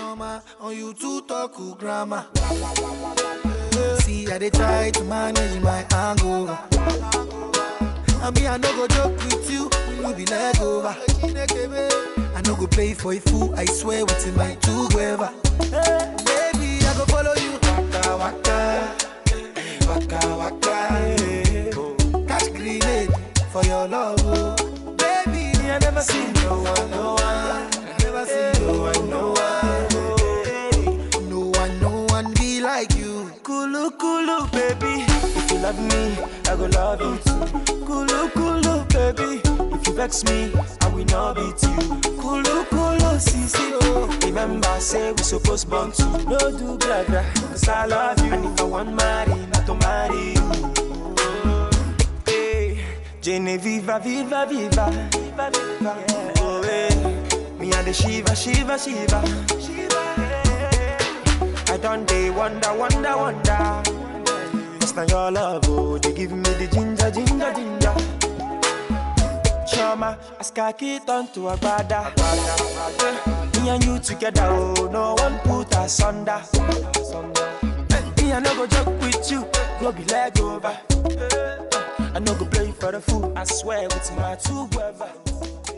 Chioma, on you to talk to grammar. See, I dey try to manage my hangover. I mean, I no go joke with you, you be leg over. I no go play for a fool, I swear within my two gueva. Baby, I go follow you. Waka waka, waka waka. Catch grenade for your love, oh. Baby, I never see no one, no one. I never see no one, no one. No one, no one be like you. Kulu kulu baby, if you love me, I go love you too. Kulu kulu baby, if you vex me, I will not beat you. Kulu kulu sisi oh, remember say we supposed born to. No do gra gra, cause I love you. And if I want marry, not to marry you. Hey, Jenny viva viva viva, viva viva. Oh hey, me and the Shiva Shiva Shiva. Shiva. Hey. I done day wonder, wonder, wonder. Cause now your love, oh, they give me the ginger, ginger, ginger. Chama, as khaki turn to a brother. Me and you together, oh, no one put us under. Me, I no go joke with you, go be leg over. I no go play for the fool, I swear with my two brother.